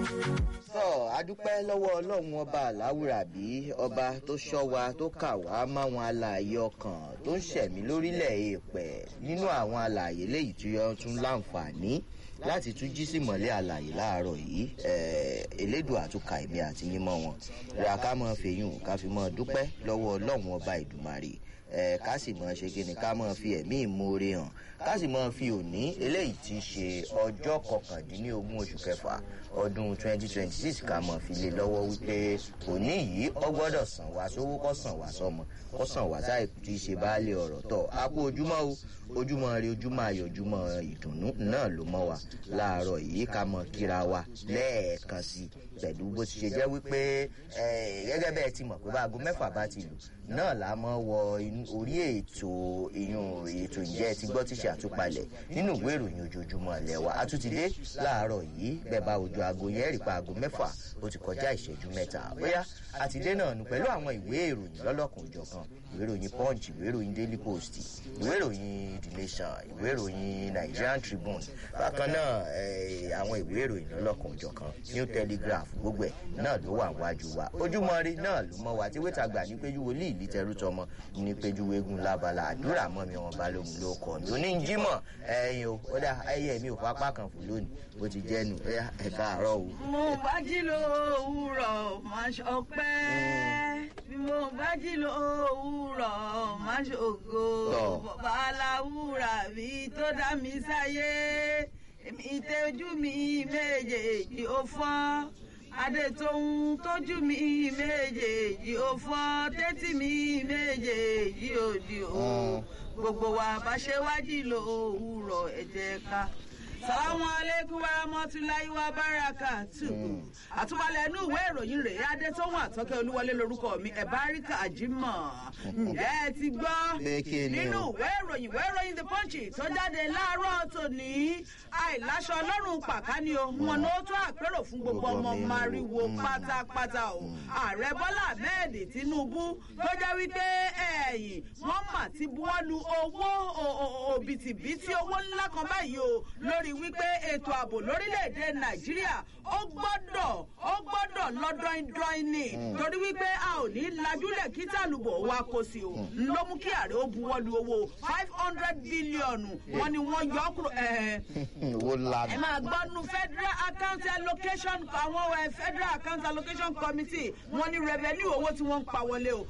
sọ adúpẹ́ lọ́wọ́ ọlọ́run ọba aláwùrábí ọba tó ṣọ́ wa tó kà wá máwọn alààyè ọkàn tó ń ṣẹ̀mí lórílẹ̀ èèpẹ̀ nínú àwọn alààyè léyìí tí wọ́n tún láǹfààní láti tún jí sí mọ̀lẹ́ àlàyé láàárọ̀ yìí elédùn àtúkà èmi àti yín mọ́ wọn ra ká mọ́ fèyún ká fi mọ́ dúpẹ́ lọ́wọ́ ọlọ́run ọba ìdùmarè ká sì mọ́ ṣe kí ni ká mọ́ fi ẹ̀mí ìmoore hàn ká sì mọ́ fi òní eléyìí ti ṣe ọjọ́ kọkàndínlógún oṣù kẹfà ọdún 2026 ká mọ̀ fi lé lọ́wọ́ wípé òní yìí ọ gbọ́dọ̀ sàn wá sówó kọ́ sàn wá sọmọ kọ́ sàn wá sáì tí í ṣe baálé ọ̀rọ̀ tọ̀ á kú ojúmọ́ o ojúmọ́ rí ojúmọ́ ayọ̀ ojúmọ́ ìdùnnú náà ló mọ́ wa láàárọ̀ yìí ká mọ̀ kíra wa lẹ́ẹ̀kan sí pẹ̀lú bó ti ṣe jẹ́ wípé gẹ́gẹ́ bẹ́ẹ̀ ti mọ̀ pé báago mẹ́fà bá ti lù náà la mọ́ wọ orí ètò ìyún ètò ìjẹ́ ti gbọ́ tíṣe àtúpalẹ̀ nínú ìwé ìròyìn ojoojúmọ́ lẹ́wà àtúntìdé láàárọ̀ yìí bẹ́ẹ̀ bá ojú aago yẹn rí pa aago mẹ́fà ó ti kọjá ìṣẹ́jú mẹ́ta bóyá àtìdé náà nù pẹ̀lú àwọn ìwé ìròyìn lọ́lọ́kan òjọ̀kan ìwé ìròyìn punch ìwé ìròyìn daily post ìwé ìròyìn the nation ìwé ìròyìn nigerian tribune bákan náà àwọn ìwé ìròyìn lọ́lọ́kan òjọ̀kan new telegraph gbogbo ẹ̀ náà ló wà wájú wa ojúmọ́ rí náà ló mọ́ wa tí wẹ́tà gbà ní péjú wòlíì ìlí tẹrú tọmọ ní péjú eégún lábala àdúrà mọ́ mi wọn balógun ló kọ́ mi oníjìmọ̀ ẹ̀yin o ó dà ẹyẹ mi ò fapá kan fún lónìí bó ti jẹ́ nu ẹ̀ka àárọ̀ o. mo bá jí lo òwúrọ̀ máa ṣọpẹ́ bí mo bá jí lo òwúrọ̀ máa ṣògo bàbá aláwùrà mi tó dá mi sáyé èmi tẹ́jú mi méjèèjì ó fọ́n adétòun tójú mi méjèèjì ó fọ́n tẹ́tí mi méjèèjì ó di o gbogbo wa bá ṣe wájú lo òwúrọ̀ ẹ̀jẹ̀ ká salamu aleykum wa rahmatulahi wa barakatu àtúwalẹ̀ inú ìwé ìròyìn rèé adétọ́wọ̀n àtọ́kẹ́ olúwọlé lorúkọ mi ẹ̀báríkà àjímọ̀ ǹjẹ́ ẹ ti gbọ́ nínú ìwé ìròyìn ìwé ìròyìn the punch tó jáde láàárọ̀ tòní àìláṣọ ọlọ́run pàkání o wọn ni ó tó àpérò fún gbogbo ọmọ mariwo pátápátá o ààrẹ bọ́lá ahmed tinubu tó jẹ́ wípé ẹ̀yìn wọ́n mà ti buwọ́lu owó òbítíbitì owó ńlá kan báyìí o lórí wípé ètò ààbò lórílẹ̀‐èdè nàìjíríà ó gbọ́dọ̀ ó gbọ́dọ̀ lọ́dọ́indọ́in ni torí wípé a ò ní lajúlẹ̀ kí tàlùbọ̀ wa kò sí o ló mú kí ààrẹ ó buwọ́lu owó five hundred bílíọ̀nù wọn ni wọ́n yọ kúrò ẹ máa gbọ́nu federal account allocation àwọn federal account allocation committee wọn ní revenue owó tí wọ́n ń pa wọlé o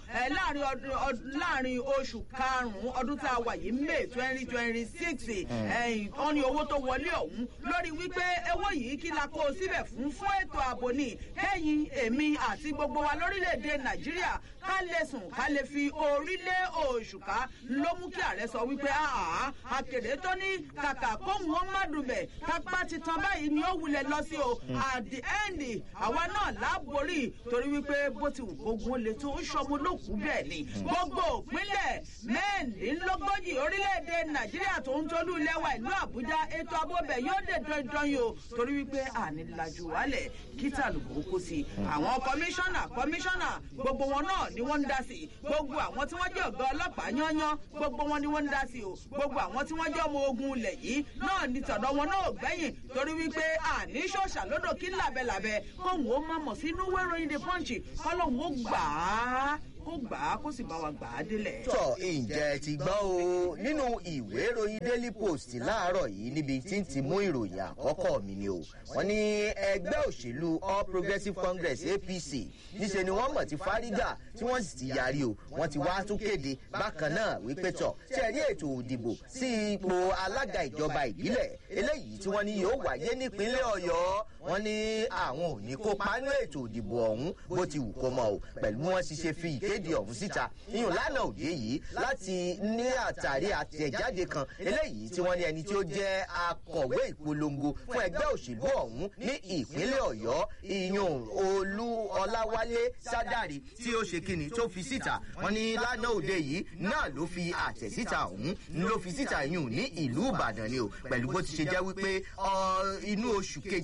láàrin oṣù karùn-ún ọdún tá a wà yìí may twenty twenty six wọ́n ní owó tó wọlé ọ̀hún lórí wípé owó yìí kí la kó o síbẹ̀ fún fún ètò ààbò ní kẹ́yìn èmi àti gbogbo wa lórílẹ̀‐èdè nàìjíríà ká lè sùn ká lè fi orílẹ̀ òṣùká ló mú kí ààrẹ sọ wípé àkèrè tó ní kàkà kóhùn wọn má dùbẹ̀ kápá ti tan báyìí ni ó wulẹ̀ lọ sí o at the end àwa náà láborí torí wípé bó ti wù gbogbo lè tó ṣọmọ lókù bẹ́ẹ̀ ni gbogbo òpínlẹ̀ mẹ́ẹ̀ẹ́dínlógójì orílẹ̀‐èdè nàìjíríà tó ń tolú lẹ́wà ìlú àbújá ètò abọ́bẹ̀ yóò dé dandan yìí o torí wípé ànílájú wálẹ̀ kíta lùkù kó sí àwọn kọmíṣánná kọmíṣánná gbogbo wọn náà ni wọ́n ń dá sí gbogbo àwọn tí wọ́n jẹ́ ọ̀gá ọlọ́pàá yányán gbogbo wọn ni wọ́n ń dá sí o gbogbo àwọn tí wọ́n jẹ́ ọmọ ogun ilẹ̀ yìí náà ni tọ̀dọ̀ wọn náà gbẹ̀yìn torí wípé àní ṣòṣà lódò kí làbẹ̀làbẹ̀ kóhùn ó má mọ̀ sínú wẹ́rọ̀yìn the punch kọ́lọ́hún ó gbà á kó gbà á kó sì bá wa gbà á délẹ̀. tọ ǹjẹ́ ti gbọ́ o nínú ìwé ìròyìn daily post láàárọ̀ yìí níbi tí ń ti mú ìròyìn àkọ́kọ́ mi ni o wọ́n ní ẹgbẹ́ òṣèlú all progressives congress apc níṣẹ́ ni wọ́n mọ̀ ti fárígà tí wọ́n sì ti yarí o wọ́n ti wá tún kéde bákan náà wípé tọ̀ ṣe rí ètò òdìbò sí ipò alága ìjọba ìbílẹ̀ eléyìí tí wọ́n ní yóò wáyé nípínlẹ̀ ọ̀yọ́ wọ́n ní àwọn ò ní kópa nínú ètò òdìbò ọ̀hún bó ti wù kó mọ o pẹ̀lú bí wọ́n ti ṣe fi ìkéde ọ̀hún síta iyùn lánàá òde yìí láti ní àtàrí àtẹ̀jáde kan eléyìí tí wọ́n ní ẹni tí ó jẹ́ akọ̀wé ìpolongo fún ẹgbẹ́ òṣèlú ọ̀hún ní ìpínlẹ̀ ọ̀yọ́ iyùn olú ọláwálé sádàrí tí ó ṣe kíni tó fi síta wọ́n ní lánàá òde yìí náà ló fi àtẹ̀síta ọ̀hún ló fi síta iyùn ní ìlú ìbàdàn ni o pẹ̀lú bó ti ṣe jẹ́ wípé inú oṣù kejìlá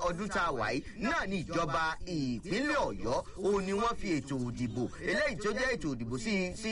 ọdún tá a wà yìí náà ní ìjọba ìpínlẹ̀ ọ̀yọ́ òun ni wọ́n fi ètò òdìbò eléyìí tó jẹ́ ètò òdìbò sí sí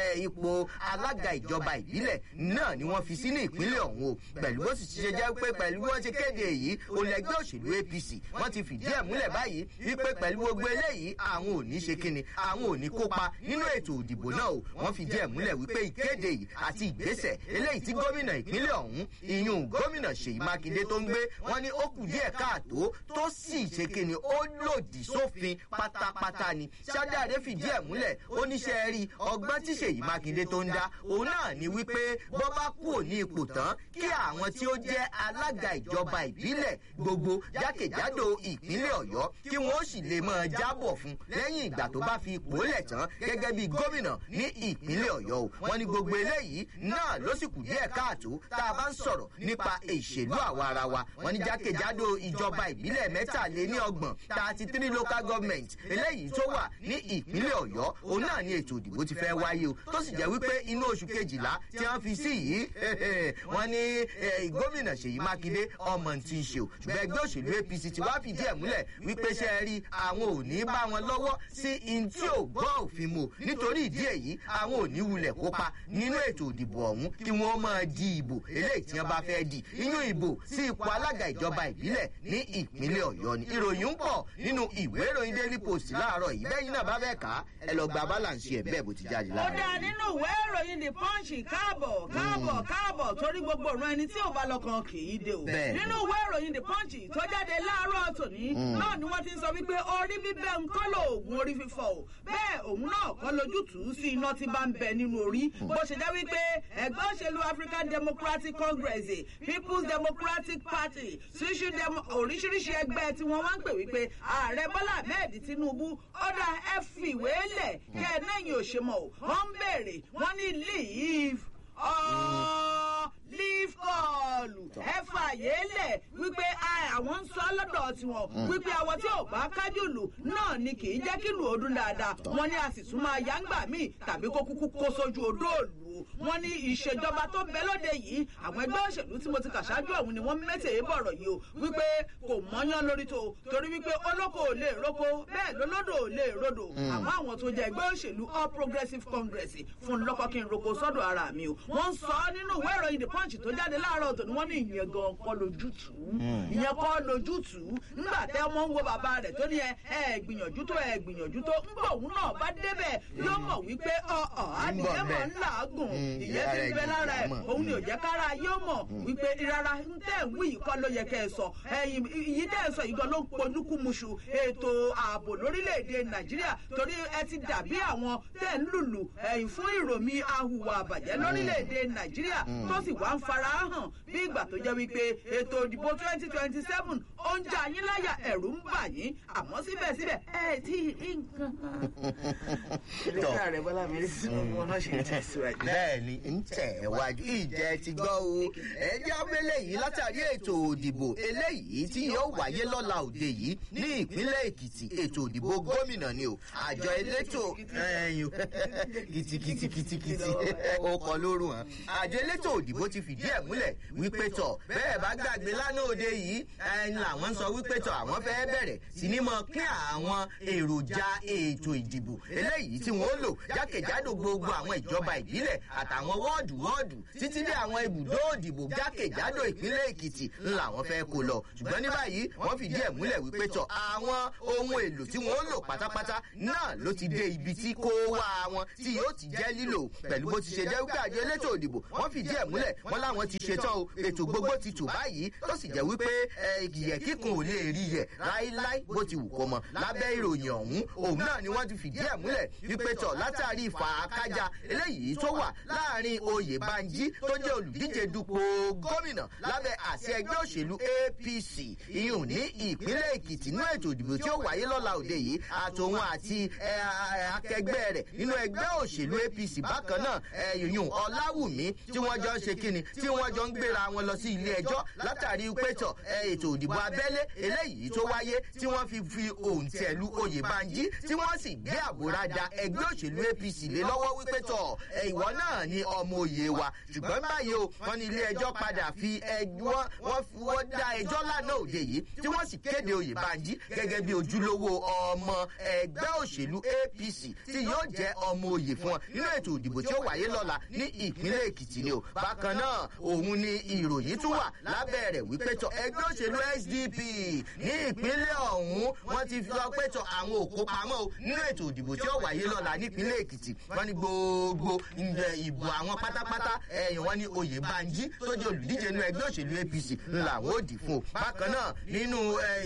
ipò alága ìjọba ìbílẹ̀ náà ni wọ́n fi sí ní ìpínlẹ̀ ọ̀hún o pẹ̀lú bó sì ṣe jẹ́ pé pẹ̀lú bí wọ́n ṣe kéde èyí olẹ́gbẹ́ òṣèlú apc wọ́n ti fìdí ẹ̀ múlẹ̀ báyìí wípé pẹ̀lú gbogbo eléyìí àwọn ò ní ṣe kíni àwọn ò ní kópa nínú ètò òdìbò náà o wọ́n fìdí ẹ̀ múlẹ̀ wípé ìkéde yìí àti ìgbésẹ̀ eléyìí tí gómìnà ìpínlẹ̀ ọ̀hún ìyún gómìnà ṣèyí mákindé tó ń gbé wọn ní ó kù díẹ̀ káàtó tó sì ṣe kíni ó lòdì sófin pátápátá ni ṣádáre fìdí ẹ̀ múlẹ̀ ó níṣẹ́ rí ọgbọ́n tí ṣèyí mákindé tó ń dá òun náà ni wípé bọ́ bá kú òní ipò tán kí àwọn tí ó jẹ́ alága ìjọba ìbílẹ̀ gbogbo jákèjádò ìpínlẹ̀ ọ̀yọ́ kí wọ́n sì lè máa jábọ̀ fún lẹ́yìn ìgbà tó bá fi ipò lẹ̀ tán gẹ́gẹ́ bí gómìnà ní ìpínlẹ̀ ọ̀yọ́ o wọ́n ní gbogbo eléyìí náà ló sì kù díẹ̀ káàtó tá a bá ń sọ̀rọ̀ nípa ìṣèlú àwa ara wa wọ́n ní jákèjádò ìjọba ìbílẹ̀ mẹ́tàléní ọgbọ̀n thirty three local government eléyìí tó wà ní ìpínlẹ̀ ọ̀yọ́ òun náà ní ètò ìdìbò ti fẹ́ wáyé o tó sì jẹ́ wípé inú oṣù kejìlá tí wọ́n fi sí yìí wọ́n ní gómìnà ṣèyí mákindé ọmọ tí ń ṣe o ṣùgbọ́n ẹgbẹ́ òṣèlú apc ti wá fìdí ẹ̀ múlẹ̀ wípé ṣe é rí àwọn ò ní bá wọn lọ́wọ́ sí in tí ò gbọ́ òfin mu nítorí ìdí èyí àwọn ò ní wulẹ̀ kópa nínú ètò ìdìbò ọ̀hún kí wọ́n máa di ìbò eléyìí tí wọ́n bá fẹ́ di inú ìbò sí ipò alága ìjọba ìbílẹ̀ ní ìpínlẹ̀ ọ̀yọ́ ni ìròyìn ń pọ̀ nínú ìwé ìròyìn daily post láàárọ̀ yìí bẹ́ẹ̀ yín náà bá fẹ́ kà á ẹ lọ gba balance ẹ̀ bẹ́ẹ̀ bó ti jáde ó láàárọ̀ dáa nínú ìwé ìròyìn the punch káàbọ̀ káàbọ̀ káàbọ̀ torí gbogbo ọ̀ràn ẹni tí ò bá lọ́kàn kì í dé o. Bẹ́ẹ̀. nínú ìwé ìròyìn the punch tó jáde láàárọ̀ tòní náà ni wọ́n ti ń sọ wípé orí bíbẹ́ ń kọ́ lóògùn orí fífọ́ o bẹ́ẹ̀ òun náà kọ́ lójútùú sí iná tí bá ń bẹ nínú orí bó ṣe jẹ́ wípé ẹgbẹ́ òṣèlú african democratic congress people's democratic party ṣíṣú demo- oríṣiríṣi ẹgbẹ́ tí wọ́n wá ń pè wípé ààrẹ bọ́lá ahmed tinubu ọ̀dà ẹ fìwé lẹ̀ kẹ́ ẹ náà yìí ò ṣe mọ̀ o wọ́n ń béèrè wọ́n ní leave ọ̀ leave kọ́ọ̀lù ẹ fààyè lẹ̀ wípé a- àwọn ń sọ lọ́dọ̀ tiwọn wípé àwọn tí ò bá kájùlù náà ni kì í jẹ́ kí lù ó dún dáadáa wọ́n ní a sì tún máa yá ń gbà míì tàbí kó kúkú kó sójú odó òlù o wọ́n ní ìṣèjọba tó bẹ lóde yìí àwọn ẹgbẹ́ òṣèlú tí mo ti kà ṣáájú ọ̀hún ni wọ́n mẹ́tẹ̀ẹ́ bọ̀rọ̀ yìí o wípé kò mọ́yán lórí tó torí wípé olóko ò lè roko bẹ́ẹ̀ lólódò ò lè rodò àmọ́ àwọn tó jẹ́ ẹgbẹ́ òṣèlú all progressive congress fún lọ́kọ́ kí n roko sọ́dọ̀ ara mi o wọ́n ń sọ nínú ìwé ìròyìn the punch tó jáde láàárọ̀ tòní wọ́n ní ìyẹn gan kọ́ lójútùú ìyẹn kọ́ lójútùú nígbà tẹ́ ọmọ ń wo bàbá rẹ̀ tó ní ẹ ẹ gbìyànjú tó ẹ gbìyànjú tó ńgbà òun náà bá débẹ̀ yóò mọ̀ wípé ọ̀ọ́ adìyẹ mọ̀ ń làágùn ìyẹn ti ń bẹ lára ẹ̀ òun ni ò jẹ́ kára yóò mọ̀ wípé rárá ń tẹ̀ ń wí yìí kọ́ ló yẹ kẹ́ ẹ sọ ẹ̀yìn yìí tẹ̀ ń sọ yìí gan ló ń ponúkúmuṣu ètò ààbò lórílẹ̀‐èdè nàìjíríà torí ẹ ti dàbí àwọn tẹ̀ ń lùlù ẹ̀yìn fún ìròmí ahùwà àbàjẹ́ lórílẹ̀‐èdè nàìjíríà tó sì wá ń fara hàn bí ìgbà tó jẹ́ wípé ètò ìdìbò twenty twenty seven ó ń jà yín láyà ẹ̀rù ń bà yín àmọ́ síbẹ̀síbẹ̀ ẹ tí ì rí nǹkan kan. ìrètí ààrẹ bọ́lá mi sí ọmọ náà ṣe ń tẹ̀síwájú. bẹ́ẹ̀ ni ń tẹ̀ wájú ìjẹ́ ti gbọ́ o ẹjẹ́ abẹ́lé yìí látàrí ètò òdìbò eléyìí tí yóò wáyé lọ́la òde yìí ní ìpínlẹ̀ èkìtì ètò òdìbò gómìnà ni o àjọ elétò ẹ̀yìn kìtìkìtìkìtìkìtì ó kọ lóru hàn àjọ elétò òdìbò ti fìdí ẹ̀ múlẹ̀ wípé tọ̀ bẹ́ẹ̀ bá gbàgbé lánàá òde yìí ẹni làwọn sọ wípé tọ̀ àwọn fẹ́ bẹ̀rẹ̀ sí ní mọ pín àwọn èròjà ètò ìdìbò eléyìí tí wọ́n lò jákèjádò gbogbo àwọn ìjọba ìbílẹ̀ àtàwọn wọ́ọ̀dù wọ́ọ̀dù títí dé àwọn ibùdó òdìbò jákèjádò ìpínlẹ̀ èkìtì ńlá wọn fẹ́ kó lọ ṣùgbọ́n ní báyìí wọ́n fìdí ẹ̀ múlẹ̀ wípé tọ̀ àwọn ohun èlò tí wọ́n lò pátápátá náà ló ti dé ibi tí kó wá wọn tí yóò ti jẹ́ lílò pẹ̀lú bó ti ṣe jẹ́ wípé àjọ elétò òdìbò wọ́n fìdí ẹ̀ múlẹ̀ wọ́n láwọn ti ṣetán o ètò gbogbo ti tò báyìí tó sì jẹ́ wípé ìyẹ̀ kíkun ò lè rí yẹ̀ láíláí bó ti wù kó mọ lábẹ́ ìròyìn ọ̀hún òun náà ni wọ́n ti fìdí ẹ̀ múlẹ̀ wípé tọ̀ látàrí ìfàákájà eléyìí tó wà láàrin oyè banji tó jẹ́ olùdíje dupò gómìnà lábẹ́ àṣẹ ẹgbẹ́ òṣèlú apc ìyún ní ìpínlẹ̀ èkìtì nínú ètò ìdìbò tí ó wáyé lọ́la òde yìí àtòun àti ẹ, ẹ, akẹgbẹ́ rẹ̀ nínú ẹgbẹ́ òṣèlú apc bákan náà ẹ, ìyún ọláwùmí tí wọ́n jọ ń ṣe kíni tí wọ́n jọ ń gbéra wọn lọ sí ilé ẹjọ́ látàrí pétọ̀ ẹ, ètò ìdìbò abẹ́lé eléyìí tó wáyé tí wọ́n fi fi òǹtẹ̀lú oyè banji tí wọ́n sì gbé àbúradà ẹgbẹ́ òṣèlú apc lé lọ́wọ́ wípé tọ̀ ẹ, ìwọ náà náà ni ọmọ òye wa ṣùgbọ́n báyìí o wọ́n ní ilé ẹjọ́ padà fi ẹjọ́ wọ́n fi wọ́n dá ẹjọ́ lánàá òde yìí tí wọ́n sì kéde Oyèbánjí gẹ́gẹ́ bí ojúlówó ọmọ ẹgbẹ́ òṣèlú APC tí yóò jẹ́ ọmọ òye fún wọn nínú ètò ìdìbò tí ó wáyé lọ́la ní ìpínlẹ̀ Èkìtì ni o bákan náà òun ni ìròyìn tún wà lábẹ́ rẹ̀ wípé tọ ẹgbẹ́ òṣèlú SDP ní ìpínlẹ̀ ọ̀hún wọ́n ti fi sọ pé tọ àwọn òkó pamọ́ o nínú ètò ìdìbò tí ó wáyé lọ́la nípínlẹ̀ Èkìtì wọ́n ní gbogbo ìbò àwọn pátápátá ẹ̀yìn wọ́n ní Oyèbánjí tó jẹ́ olùdíje nínú ẹgbẹ́ òṣèlú APC làwọn ò dì fún o bákan náà nínú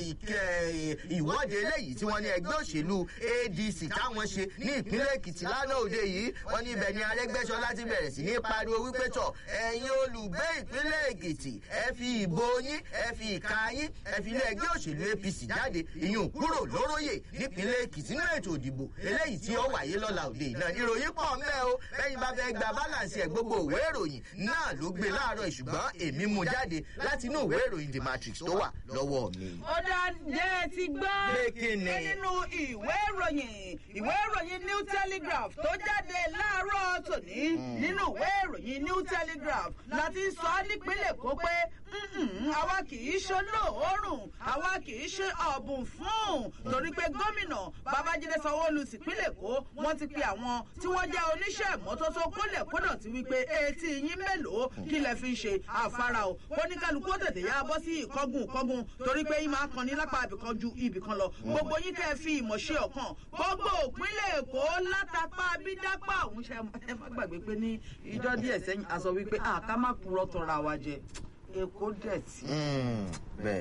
ìwọ́de eléyìí tí wọ́n ní ẹgbẹ́ òṣèlú ADC táwọn ṣe ní ìpínlẹ̀ Èkìtì lánàá òde yìí wọ́n ní ibẹ̀ ni Arẹ́gbẹ́ṣọlá ti bẹ̀rẹ̀ sí ní pariwo wípé tọ̀ ẹ̀yin olùgbé ìpínlẹ̀ Èkìtì ẹ fi ìbò yín ẹ fi ìka yín ẹ fi ilé ẹgbẹ́ òṣèlú APC jáde ìyún kúrò lóróyè nípínlẹ̀ Èkìtì nínú ètò ìdìbò eléyìí tí ó wáyé lọ́la òde yìí náà ìròyìn pọ̀ mẹ́ o bẹ́yìn bá fẹ́ gba bálànsì ẹ̀ gbogbo òwe ìròyìn náà ló gbé láàárọ̀ ṣùgbọ́n èmi mú jáde láti inú ìwé ìròyìn The Matrix tó wà lọ́wọ́ mi. ó dá jẹ́ ti gbọ́ Pé kí ni? pé nínú ìwé ìròyìn ìwé ìròyìn New Telegraph tó jáde láàárọ̀ tòní nínú ìwé ìròyìn New Telegraph láti sọ nípínlẹ̀ Èkó pé "Mm-mm, àwa kì í ṣe olóòórùn àwa kì í ṣe ọ̀bùn fún torí pé gómìnà Babájídé Sanwó-Olú tìpínlẹ̀ Èkó wọ́n ti pe àwọn tí wọ́n jẹ́ oníṣẹ́ ìmọ́tótó kólẹ̀ kódọ̀tí wípé etí yín mélòó kí lẹ fi ń ṣe àfárá o kóníkálukú ó tètè yá bọ́ sí ìkọ́gùn ìkọ́gùn torí pé yín máa kan ní lápá ibìkan ju ibìkan lọ gbogbo yín kẹ́ ẹ fi ìmọ̀ ṣe ọ̀kan gbogbo òpínlẹ̀ Èkó látàpá bídápá òun ṣe ẹ má gbàgbé pé ní ìjọ díẹ̀ sẹ́yìn a sọ wípé àká má purọ́ tọra wa jẹ Èkó dẹ̀ tí bẹ́ẹ̀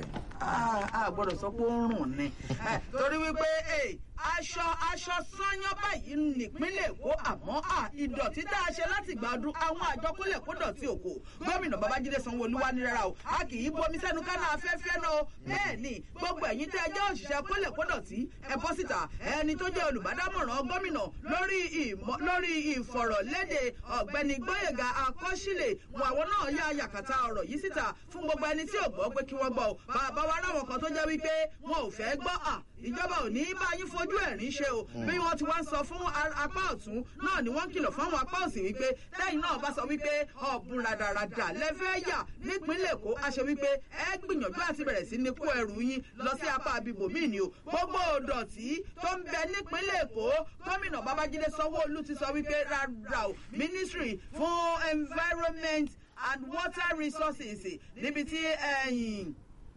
a gbọ́dọ̀ sọ pé ó ń rùn ni Eh, torí wípé eh, aṣọ aṣọ sányán báyìí nípínlẹ̀ Èkó àmọ́ à ìdọ̀tí tá a ṣe láti gbà ọdún àwọn àjọ kólẹ̀ kó dọ̀tí òkò gómìnà Babájídé Sanwó-Olú wá ní rárá o a kì í bomi sẹ́nu kánà afẹ́fẹ́ náà o bẹ́ẹ̀ ni gbogbo ẹ̀yin tẹ́ ẹ jẹ́ òṣìṣẹ́ kólẹ̀ kó dọ̀tí ẹ bọ́ síta ẹni tó jẹ́ olùbádámọ̀ràn gómìnà lórí ìmọ̀ lórí ìfọ̀rọ̀lédè ọ̀gbẹ́ni Gbóyèga Akọ́ṣílẹ̀ wọn àwọn náà yá yàkàtà ọ̀rọ̀ yìí síta fún gbogbo ẹni tí ò gbọ́ pé kí wọ́n gbọ́ o bàbá wa ráwọn kan tó jẹ́ wípé wọn ò fẹ́ gbọ́ à ìjọba ò ní bá yín fojú ẹ̀rín ṣe o bí wọ́n ti wá ń sọ fún a- apá ọ̀tún náà ni wọ́n ń kìlọ̀ fáwọn apá òsì wípé lẹ́yìn náà bá sọ wípé ọ̀bùn ràdàràdà lẹ́fẹ́ yà nípínlẹ̀ Èkó a ṣe wípé ẹ gbìyànjú àti bẹ̀rẹ̀ sí ní kó ẹrù yín lọ sí apá abibò míì ni o gbogbo òdọ̀tí tó ń bẹ nípínlẹ̀ Èkó gómìnà Babájídé Sanwó-Olú ti sọ wípé rárá o ministry fún environment and water resources níbi tí ẹ̀yìn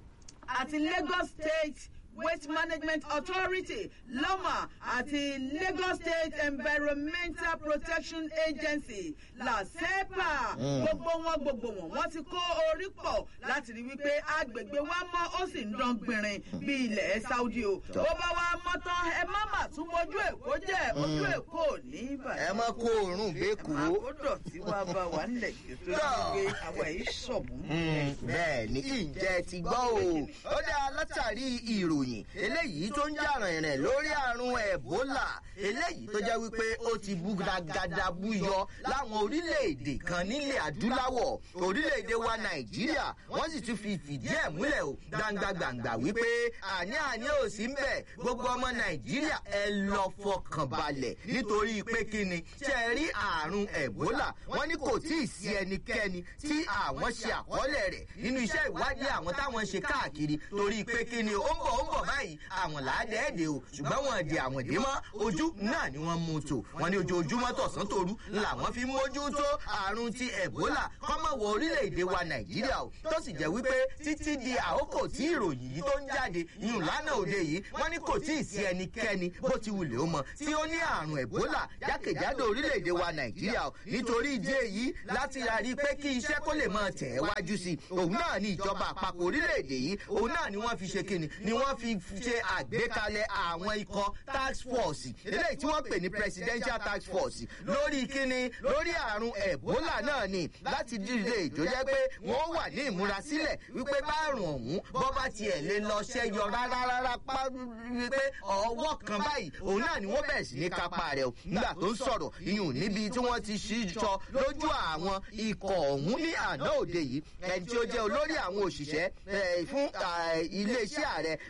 àti Lagos State Waste Management Authority LAMA àti Lagos State Environmental Protection Agency LASEPA gbogbo wọn gbogbo wọn wọ́n ti kó orí pọ̀ láti rí wípé agbègbè wa mọ́ ó sì ń dán gbìnrín bí ilẹ̀ Saudi o ó bá wa mọ́ tán ẹ má mà tún mojú Èkó jẹ́ ojú Èkó ò ní ìbàdàn ẹ mọ kó oòrùn bẹ́ẹ̀kú. àkódọ̀ tí wàá bá wà nílẹ̀ kí tó ti gbé àwọn èyí ṣọ̀bùn. bẹ́ẹ̀ ni ìjẹ́ ti gbọ́ o ó dá látàrí ìròyìn eléyìí tó ń jà rìnrìn lórí àrùn ẹ̀bólà eléyìí tó jẹ́ wípé ó ti bú gàgàdà búyọ láwọn orílẹ̀-èdè kan nílẹ̀ adúláwọ̀ orílẹ̀-èdè wa nàìjíríà wọ́n sì tún fi fìdí ẹ̀ múlẹ̀ o gbangba-gbangba wípé àní àní ò sí ń bẹ̀ gbogbo ọmọ nàìjíríà ẹ lọ fọkàn balẹ̀ nítorí pé kí ni ṣe é rí àrùn ẹ̀bólà wọ́n ní kò tí ì sí ẹnikẹ́ni tí àwọn ṣe àkọọ́lẹ̀ rẹ̀ nínú iṣẹ́ ìwádìí àwọn táwọn ṣe káàkiri torí pé kí ni ó ń bọ̀ ó ń bọ̀ báyìí àwọn làádẹ́ẹ̀dẹ̀ o ṣùgbọ́n wọn di àwọn dé mọ́ ojú náà ni wọ́n mú tò wọ́n ní ojoojúmọ́ tọ̀sán tòru làwọn fi mójútó àrùn ti ẹ̀bólà kọ́mọ̀ wọ orílẹ̀-èdè wa nàìjíríà o tó sì jẹ́ wípé títí di àkókò tí ìròyìn yìí tó ń jáde ìyún lánàá òde yìí wọ́n ní kò tí ì sí ẹnikẹ́ni bó ti wulẹ̀ ó mọ tí ó ní àrùn ẹ̀bólà jákèjádò orílẹ̀-èdè wa nàìjíríà o nítorí ìdí èyí láti rí pé kí iṣẹ́ kó lè máa tẹ̀ ẹ́ wájú sí i òun náà ní ìjọba àpapọ̀ orílẹ̀-èdè yìí òun náà ni wọ́n fi ṣe kíni ni wọ́n fi ṣe àgbékalẹ̀ àwọn ikọ̀ task force eléyìí tí wọ́n pè ní presidential task force lórí kíni lórí àrùn ẹ̀bólà náà ni láti dídé ìjó jẹ́ pé wọ́n wà ní ìmúrasílẹ̀ wípé bárùn ọ̀hún bọ́ bá tiẹ̀ lè lọ ṣẹ́yọ rárá rárá pa wípé ọwọ́ kan báyìí òun náà ni wọ́n bẹ̀rẹ̀ sí ní kápá rẹ̀ o nígbà tó ń sọ̀rọ̀ iyùn níbi tí wọ́n ti ṣíṣọ lójú àwọn ikọ̀ ọ̀hún ní àná òde yìí ẹni tí ó jẹ́ olórí àwọn òṣìṣẹ́ eh, fún ah, iléeṣẹ́ ààrẹ lórílẹ̀‐èdè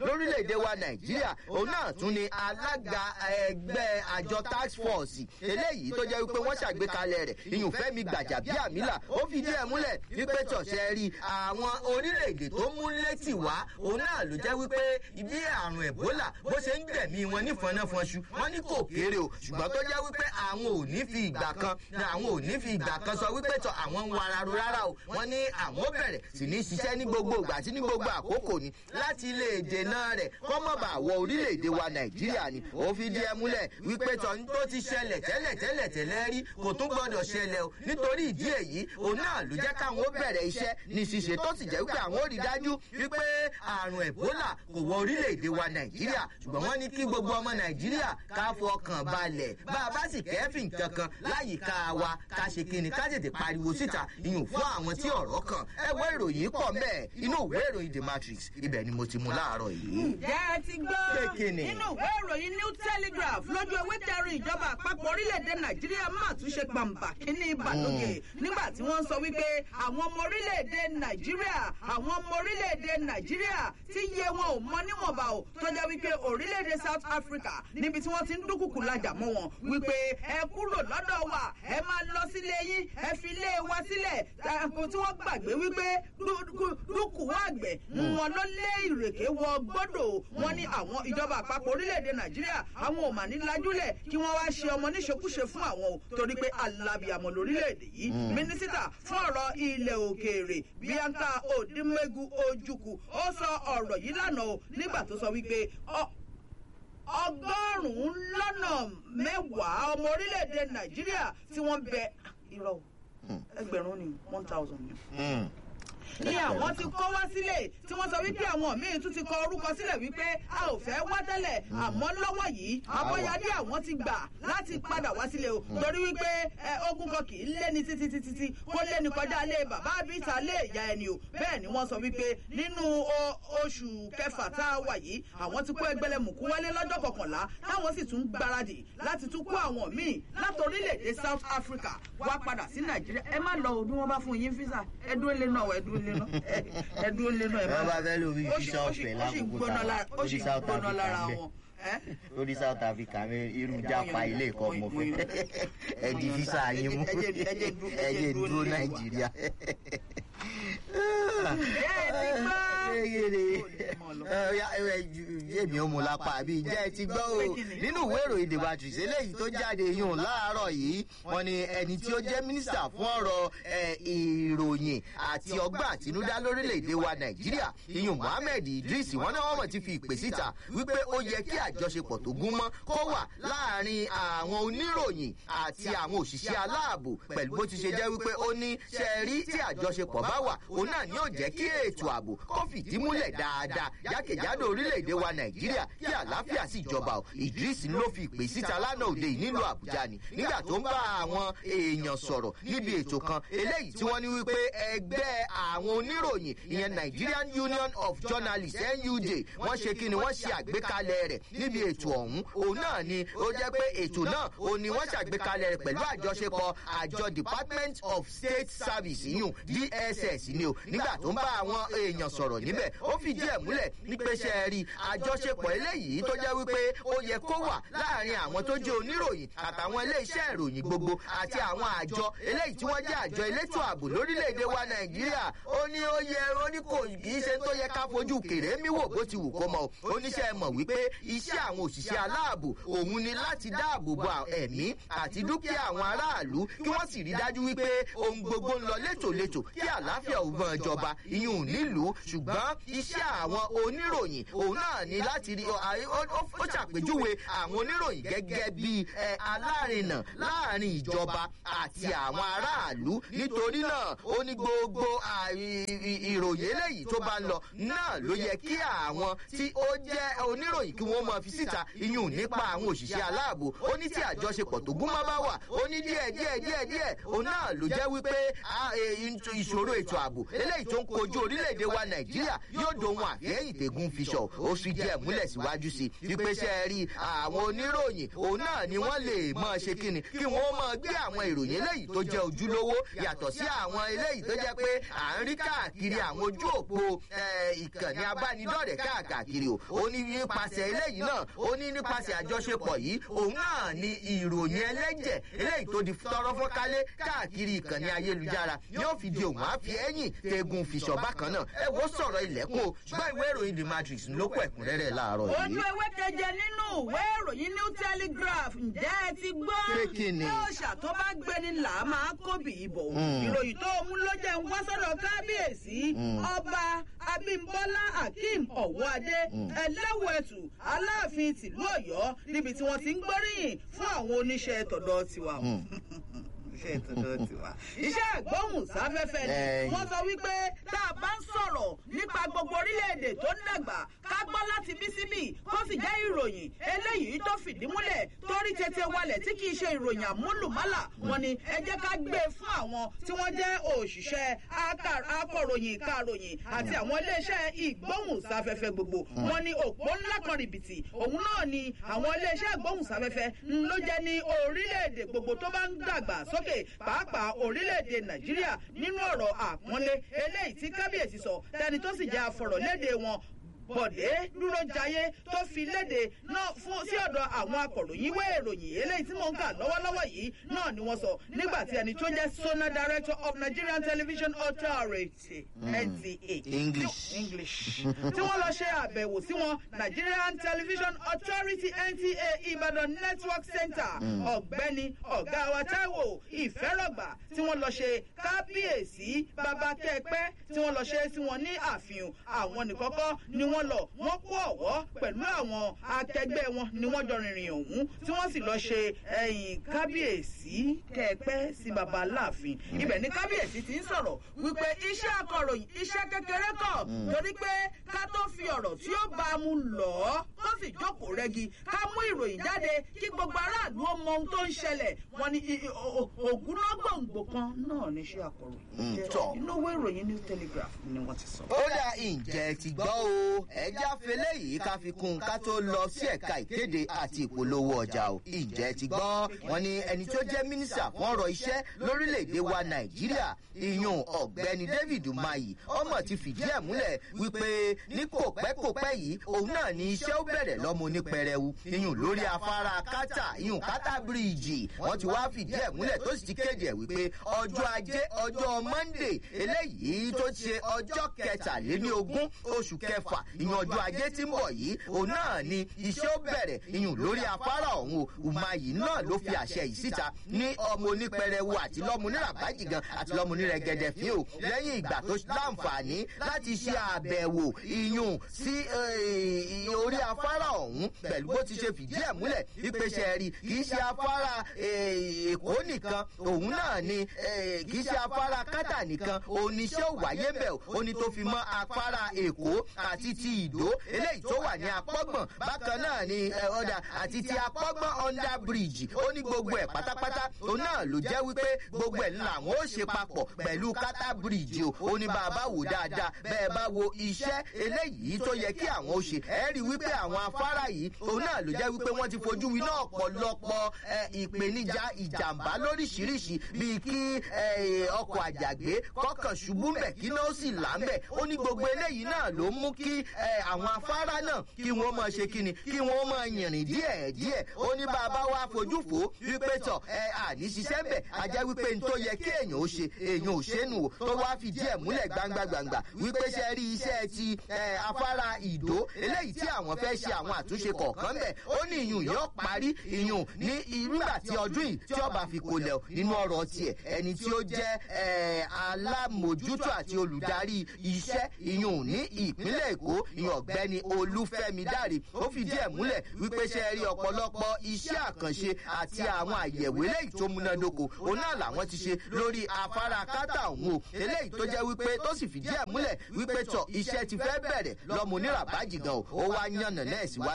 lórílẹ̀‐èdè wa nàìjíríà òun náà tún ni alága ẹgbẹ́ àjọ tax force eléyìí tó jẹ́ wípé wọ́n ṣàgbékalẹ̀ rẹ̀ ìyùnfẹ́mi gbàjàbíàmílà ó fi díẹ̀ múlẹ̀ wípé tọ̀sẹ̀ rí àwọn orílẹ̀-èdè tó mú létí wá òun náà ló jẹ́ wípé ibi àrùn ebola bó ṣe ń gbẹ̀mí wọn ní fọnáfọnṣu wọn ní kò kéré o ṣùgbọ́n tó jẹ́ wípé àwọn ò ní fi ìgbà kan àwọn ò ní fi ìgbà kan sọ wípé tọ àwọn ń wara ro rárá o wọn ní àwọn bẹ̀rẹ̀ sì ní ṣiṣẹ́ ní gbogbo ìgbà àti ní gbogbo àkókò ni láti lè dènà rẹ̀ kọ́mọ̀bà wọ orílẹ̀-èdè wa nàìjíríà ni ó fi díẹ̀ múlẹ̀ wípé tọ́ ní tó ti ṣẹlẹ̀ tẹ́lẹ̀ tẹ́lẹ̀ tẹ́lẹ̀ rí kò tún gbọ́dọ̀ ṣẹlẹ̀ o nítorí ìdí èyí òun náà ló jẹ́ káwọn ó bẹ̀rẹ̀ iṣẹ́ ní ṣíṣe tó sì jẹ́ wípé àwọn ò rí dájú wípé àrùn ebola kò wọ orílẹ̀-èdè wa nàìjíríà ṣùgbọ́n wọ́n ní kí gbogbo ọmọ nàìjíríà ká fọkàn balẹ̀ bá a bá sì kẹ́fìn kankan láyìíká wa ká ṣe kíni ká tètè pariwo síta ìyún fún àwọn tí ọ̀rọ̀ kàn ẹ wọ ìròyìn pọ̀ mẹ́ẹ̀ inú ìwé ìròyìn the matrix ibẹ̀ ni mo ti mú láàárọ̀ yìí. ǹjẹ́ ẹ ti gbọ́ Kékinì. nínú ìwé ìròyìn new telegraph lójú ewé kẹrin ìjọba àpapọ̀ orílẹ̀-èdè nàìjíríà máa tún ṣe pàǹbà kínní ìbàlóge nígbà tí wọ́n sọ wípé àwọn ọmọ orílẹ̀-èdè nàìjíríà àwọn ọmọ orílẹ̀-èdè nàìjíríà tí iye wọn ò mọ níwọ̀nba o tó jẹ́ wípé orílẹ̀-èdè south africa níbi tí wọ́n ti ń dúnkùkù lajà mọ́ wọn wípé ẹ kúrò lọ́dọ̀ wa ẹ máa lọ sílé yín ẹ fi ilé wa sílẹ̀ ẹ̀kọ́ tí wọ́n gbàgbé wípé dúkù wá àgbẹ̀ wọn ló lé ìrèké wọ gbọ́dọ̀ wọn ní àwọn ìjọba àpapọ̀ orílẹ̀-èdè nàìjíríà àwọn ò mà ní lajúlẹ̀ kí wọ́n wá ṣe ọmọ níṣekúṣe fún àwọn o torí pé alábìàmọ̀ lórílẹ̀-èdè yìí mínísítà fún ọ̀rọ̀ ilẹ̀ òkèèrè bianca odimegu ojukwu ó sọ ọ̀rọ̀ yìí lánàá o nígbà tó sọ wípé ọ ọgọ́rùn-ún lọ́nà mẹ́wàá ọmọ orílẹ̀-èdè nàìjíríà tí wọ́n bẹ irọ́ o, ẹgbẹ̀rún ni one thousand ni ní àwọn ti kọ́ wá sílẹ̀ tí wọ́n sọ wípé àwọn míì tún ti kọ orúkọ sílẹ̀ wípé a ò fẹ́ wá tẹ́lẹ̀ àmọ́ lọ́wọ́ yìí abọ́yadé àwọn ti gbà láti padà wá sílẹ̀ o torí wípé ẹ, ogun kan kì í lé ní títí títí tí kó lé ní kọjá lé bàbá àbíta lé ìyá ẹni o bẹ́ẹ̀ ni wọ́n sọ wípé nínú o- oṣù kẹfà tá a wà yìí àwọn ti kó ẹgbẹ́lẹ́mùkú wálé lọ́jọ́ kọkànlá táwọn sì tún gbáradì láti tún kó àwọn míì láti orílẹ̀-èdè south africa wá padà sí nàìjíríà ẹ má lọ o bí wọ́n bá fún yín físà ẹ dúró lé náà ẹ dúró lé náà ẹ dúró lé náà ẹ má Wọ́n bá fẹ́ lórí ó sì- visa ó sì- ọ̀fẹ́ ó sì lákòókò gbóná táwa, lára- ó sì lórí South gbóná Africa lára ń bẹ̀. wọn. ẹ́? lórí south africa mi irú jápa ilé ẹ̀kọ́ mo fẹ́ ẹ di visa yín mú Ẹ jẹ́- ẹ jẹ́ dúró- ẹ jẹ́ dúró nílé wa. nàìjíríà. Ǹjẹ́ ẹ ti gbọ́? yéèmí ó mu lápá àbí ǹjẹ́ ẹ ti gbọ́ o nínú ìwé ìròyìn the matrix eléyìí tó jáde yùn láàárọ̀ yìí wọ́n ní ẹni tí ó jẹ́ mínísítà fún ọ̀rọ̀ ẹ̀, ìròyìn àti ọgbọ́n àtinúdá lórílẹ̀‐èdè wa nàìjíríà iyùn mohammed idris wọ́n náà wọ́n mọ̀ ti fi ìpè síta wípé ó yẹ kí àjọṣepọ̀ tó gún mọ́ kó wà láàrin àwọn oníròyìn àti àwọn òṣìṣẹ́ aláàbò pẹ̀lú bó ti ṣe jẹ́ wípé ó ní ṣe rí tí àjọṣepọ̀ bá wà òun náà ni yóò jẹ́ kí ètò ààbò kó fìdí múlẹ̀ dáadáa jákèjádò orílẹ̀-èdè wa nàìjíríà kí àlàáfíà sì jọba o idris ló fi ìpè síta lánàá òde yìí nílùú àbújá ni nígbà tó ń bá àwọn èèyàn sọ̀rọ̀ níbi ètò kan eléyìí tí wọ́n ní wípé ẹgbẹ́ àwọn oníròyìn ìyẹn nigerian union of journalists nuj wọ́n ṣe kí ni wọ́n ṣe àgbékalẹ̀ rẹ̀ níbi ètò ọ̀hún òun náà ni ó jẹ́ pé ètò náà òun ni wọ́n ṣàgbékalẹ̀ rẹ̀ pẹ̀lú àjọṣepọ̀ àjọ department of state service yìí dss ni o nígbà tó ń bá àwọn èèyàn sọ̀rọ̀ níbẹ̀ ó fìdí ẹ̀ múlẹ̀ nípasẹ̀ rí àjọṣepọ̀ eléyìí tó jẹ́ wípé ó yẹ kó wà láàrin àwọn tó jẹ́ oníròyìn àtàwọn iléeṣẹ́ ìròyìn gbogbo àti àwọn àjọ eléyìí tí wọ́n jẹ́ àjọ elétò ààbò lórílẹ̀‐èdè wa nàìjíríà ó ní ó yẹ ó ní kò kì í ṣe tó yẹ ká fojú kèrè mí wò bó ti wù kó mọ o oníṣẹ́ mọ̀ wípé iṣẹ́ àwọn òṣìṣẹ́ aláàbò òun ni láti dáàbò bo ẹ̀mí àti dúkìá àwọn aráàlú kí wọ́n sì rí dájú wípé ohun gbogbo ń lọ létòlétò kí àlàáfíà ò mọ ìjọba ìyún nílùú ṣùgbọ́n iṣẹ́ àwọn oníròyìn òun náà ni láti rí ó ṣàpèjúwe àwọn oníròyìn gẹ́gẹ́ bí alárinà láàrin ìjọba àti àwọn aráàlú nítorí náà ó ní gbogbo ìròyìn eléyìí tó bá ń lọ náà ló yẹ kí àwọn tí ó jẹ́ oníròyìn kí wọ́n máa fi síta iyùn nípa àwọn òṣìṣẹ́ aláàbò ó ní tí àjọṣepọ̀ tó gún mọ́ bá wà ó ní díẹ̀ díẹ̀ díẹ̀ díẹ̀ òun náà ló jẹ́ wípé ìṣòro ètò ààbò eléyìí tó ń kojú orílẹ̀-èdè wa nàìjíríà nàìjíríà yóò dohun àfẹ́yìn tẹ̀gùn fiṣọ̀ ó fi díẹ̀ múlẹ̀ síwájú sí i wípé ṣe rí àwọn oníròyìn òun náà ni wọ́n lè mọ̀ ṣe kíni kí wọ́n mọ̀ gbé àwọn ìròyìn eléyìí tó jẹ́ ojúlówó yàtọ̀ sí àwọn eléyìí tó jẹ́ pé à ń rí káàkiri àwọn ojú òpó ìkànnì abánidọ́rẹ̀ẹ́ káàkiri o ó ní nípasẹ̀ eléyìí náà ó ní nípasẹ̀ àjọṣepọ̀ yìí òun náà ni ìròyìn ẹlẹ́jẹ̀ eléyìí tó di tọrọ fọ́nkálé káàkiri ìkànnì ayélujára yóò fi di òun àfi ẹ̀yìn tegun fìṣọ̀ bákan náà ẹ wo sọ̀rọ̀ ilẹ̀kùn o ṣùgbọ́n ìwé ìròyìn the matrix ló kọ ẹ̀kúnrẹ́rẹ́ láàárọ̀ yìí. ojú ewé keje nínú ìwé ìròyìn new telegraph ǹjẹ́ ẹ ti gbọ́. Pé kí ni? ọ̀ṣà tó bá gbẹni là á máa kóbì ìbò. ìròyìn tó mú ló jẹ́ ń wá sọ́dọ̀ kábíyèsí ọba abímbọ́lá akeem ọ̀wọ́adé ẹlẹ́wẹ̀tù aláàfin tìlú ọ̀yọ́ níbi tí wọ́n ti ń gbóríyìn fún àwọn oníṣẹ́ tọ̀dọ̀ tiwa iṣẹ́ ìtọ́jú tiwa. iṣẹ́ ìgbóhùnsáfẹ́fẹ́ ni Ẹ̀yin. wọ́n sọ wípé tá a bá ń sọ̀rọ̀ nípa gbogbo orílẹ̀-èdè tó ń dàgbà ká gbọ́ láti bí síbì kó sì jẹ́ ìròyìn eléyìí tó fìdí múlẹ̀ torí tètè walẹ̀ tí kì í ṣe ìròyìn àmúlùmálà wọn ni ẹ jẹ́ ká gbé e fún àwọn tí wọ́n jẹ́ òṣìṣẹ́ aka- akọ̀ròyìn ìkaròyìn àti àwọn iléeṣẹ́ ìgbóhùnsáfẹ́fẹ́ gbogbo wọn ni òpó ńlá kan rìbìtì òun náà ni àwọn iléeṣẹ́ ìgbóhùnsáfẹ́fẹ́ ń ló jẹ́ ní orílẹ̀-èdè gbogbo tó bá ń dàgbà sókè pàápàá orílẹ̀-èdè nàìjíríà nínú ọ̀rọ̀ àpọ́nlé eléyìí tí kábíyèsí sọ tẹni tó sì jẹ́ afọ̀rọ̀lédè wọn bọ̀dé dúró jayé tó fi léde náà fún sí ọ̀dọ̀ àwọn akọ̀ròyìn ìwé ìròyìn eléyìí tí mò ń kà lọ́wọ́lọ́wọ́ yìí náà ni wọ́n sọ nígbà tí ẹni tó jẹ́ sona director of nigerian television authority nta English. english tí wọ́n lọ ṣe àbẹ̀wò sí wọn nigerian television authority nta ibadan network center ọ̀gbẹ́ni ọ̀gá wa taiwo ìfẹ́rọ̀gbà tí wọ́n lọ ṣe kábíyèsí bàbá kẹ́pẹ́ tí wọ́n lọ ṣe sí wọn ní àfihàn àwọn nìkọ́kọ́ ni wọ́n lọ wọ́n kó ọ̀wọ́ pẹ̀lú àwọn akẹgbẹ́ wọn ni wọ́n jọ rìnrìn ọ̀hún tí wọ́n sì lọ ṣe ẹ̀yìn kábíyèsí kẹ́pẹ́ sí bàbá aláàfin ibẹ̀ ni kábíyèsí ti ń sọ̀rọ̀ wípé iṣẹ́ akọ̀ròyìn iṣẹ́ kékeré kọ̀ torí pé ká tó fi ọ̀rọ̀ tí ó bá a mú lọ̀ ọ́ tó sì jókòó rẹ́gi ká mú ìròyìn jáde kí gbogbo aráàlú ó mọ ohun tó ń ṣẹlẹ̀ wọn ni i- i- o- o- ògúnnágbòǹgbò kan náà ní iṣẹ́ akọ̀ròyìn jẹ́ tọ́. inú owó ìròyìn new telegraph ni wọ́n ti sọ. ó dà ǹjẹ́ ti gbọ́ o ẹja fẹlẹ́ yìí ká fi kún un ká tó lọ sí ẹ̀ka ìkéde àti ìpolówó ọjà o ǹjẹ́ ti gbọ́ wọn ni ẹni tó jẹ́ mínísítà fún ọ̀rọ̀ iṣẹ́ lórílẹ̀‐èdè wa nàìjíríà ìyún ọ̀gbẹ́ni david umahi ọmọ ti fìdí ẹ̀ múlẹ̀ wípé ní kò pẹ́ kò pẹ́ yìí òun náà ni iṣẹ́ ó bẹ̀rẹ̀ lọ́mọ onípẹrẹwu ìyún lórí afárá kátà ìyún kátà bíríìjì wọ́n ti wá fìdí ẹ̀ múlẹ̀ tó sì ti kéde ẹ̀ wípé ọjọ́ ajé ọjọ́ monday eléyìí tó ṣe ọjọ́ kẹtàléníogún oṣù kẹfà ìyún ọjọ́ ajé tí ń bọ̀ yìí òun náà ni iṣẹ́ ó bẹ̀rẹ̀ ìyún lórí afárá ọ̀hún o umahi náà ló fi àṣẹ yìí síta ní ọmọ onípẹrẹwu àti lọ́mọ oníràbájì gan àti lọ́mọ onírẹ̀gẹ̀dẹ̀ fíò lẹ́yìn ìgbà tó láǹfààní láti ṣe àbẹ̀wò ìyún sí eh, orí afárá ọ̀hún pẹ̀lú bó ti ṣe fìdí ẹ̀ múlẹ̀ ìpèsè rí kì í ṣe afárá eh, èkó nìkan òun náà ni eh, kì í ṣe afárá kátà nìkan oníṣẹ́ òwáyé bẹ̀ ó ní tó fi mọ́ afárá èkó àti ti ìdó eléyìí tó wà ní apọ́gbọ̀n bákan náà ni eh, ọ̀dà àti ti apọ́gbọ̀n under bridge ó ní gbogbo ẹ̀ pátápátá òun náà ló jẹ́ wípé gbogbo ẹ̀ làwọn ó ṣe papọ̀ pẹ̀lú kátà bridge o ó ní bá a bá wò dáadáa bẹ́ẹ̀ bá wo iṣẹ́ eléyìí tó yẹ kí àwọn ó ṣe ẹ rí i wípé àwọn afárá yìí òun náà ló jẹ́ wípé wọ́n ti fojú winá ọ̀pọ̀lọpọ̀ eh, ìpèníjà ìjàmbá lóríṣiríṣi bíi kí eh, ọkọ̀ àjàgbé kọ́kàn ṣubú mbẹ̀ kí náà ó sì là ń bẹ̀ ó ní gbogbo eléyìí náà ló mú kí eh, àwọn afárá náà kí wọ́n máa ṣe kíni kí wọ́n máa yìnrìn díẹ̀ díẹ̀ ó ní bàbá wa fojú fò ó wípé tọ̀ ẹ àní ṣiṣẹ́ bẹ̀ ajá wípé n tó yẹ kí èèyàn ó ṣe èèyàn ò ṣe nù o tó wá fìdí ẹ̀ múlẹ̀ gbangba gbangba wípé ṣe rí iṣẹ́ ti eh, afárá ìdó eléyìí tí àwọn fẹ́ ṣe àwọn àtúnṣe kọ̀ọ̀kan bẹ̀ ó ní ìyún yóò parí ìyún ní nígbà tí ọdún yìí tí ọba fi kò lẹ̀ nínú ọ̀rọ̀ tiẹ̀ ẹni tí ó jẹ́ eh, alámòjútó àti olùdarí iṣẹ́ ìyún ní ìpínlẹ̀ èkó ìyún ọ̀gbẹ́ni olúfẹ́mi dáre ó fìdí ẹ̀ múlẹ̀ wípé ṣe rí ọ̀pọ̀lọpọ̀ iṣẹ́ àkànṣe àti àwọn àyẹ̀wò eléyìí tó múnádóko òun náà làwọn ti ṣe lórí afárá kátà òun o eléyìí tó jẹ́ wípé tó sì fìdí ẹ̀ múlẹ̀ wípé tọ̀ iṣẹ́ ti fẹ́ bẹ̀rẹ̀ lọ́mọ oníràbájì gan o ó wá yànnà náà síwájú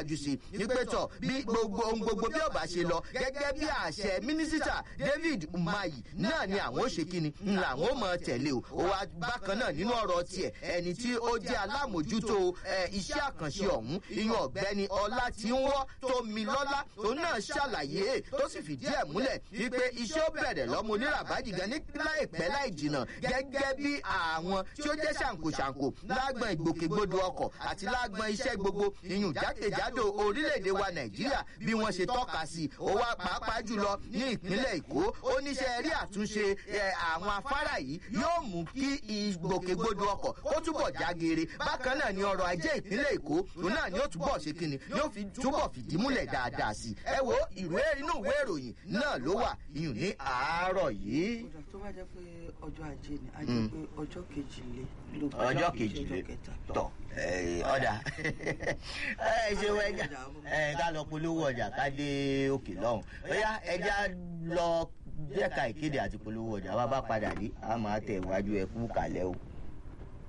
síwájú sí i ní pé tọ̀ bí gbogbo ohun gbogbo bí ọba ṣe lọ gẹ́gẹ́ bí àṣẹ mínísítà david umahi náà ni àwọn ó ṣe kíni ńlá àwọn ó mọ tẹ̀lé o ó wá bákan náà nínú ọ̀rọ̀ tiẹ̀ ẹni tí ó jẹ́ alámòjútó iṣẹ́ àkànṣe ọ̀hún ìyún ọ̀gbẹ́ni ọlá tí ń wọ́ tó mi lọ́lá òun náà ṣàlàyé tó sì fìdí ẹ̀ múlẹ̀ wípé iṣẹ́ ó bẹ̀rẹ̀ lọ́mọ oníràbájì gan ní láìpẹ́ láì jìnnà gẹ́gẹ́ bí àwọn tí ó jẹ́ ṣàǹkóṣàǹkó lágbọn ìgbòkègbodò ọkọ̀ àti lágbọn iṣẹ́ gbogbo ìyún jákèjádò orílẹ̀-èdè wa nàìjíríà bí wọ́n ṣe tọ́ka sí i ó wá pàápàá jùlọ ní ìpínlẹ̀ èkó oníṣẹ́ rí àtúnṣe àwọn afárá yìí yóò mú kí ìgbòkègbodò ọkọ̀ ó túbọ̀ jágeere bákan náà ni ọrọ̀ ajé ìpínlẹ̀ èkó òun náà ni ó túbọ̀ ṣe kíni yóò fi túbọ̀ fìdí múlẹ̀ dáadáa sí i ẹ wo ìwé inú ìwé ìròyìn náà ló wà iyùn ní àárọ̀ yìí. ọ̀dà tó bá jẹ́ pé ọjọ́ ajé ni a jẹ́ pé ọjọ́ kejìlé ló bá ọjọ́ kejìlé tọ̀ ọ̀dà ẹ ṣe wẹ́jà ẹ ká lọ polówó ọjà ká dé òkè lọ́hùn bóyá ẹja lọ jẹ́ka ìkéde àti polówó ọjà wa bá padà dé a máa tẹ̀ wájú ẹ kú kàlẹ́ o.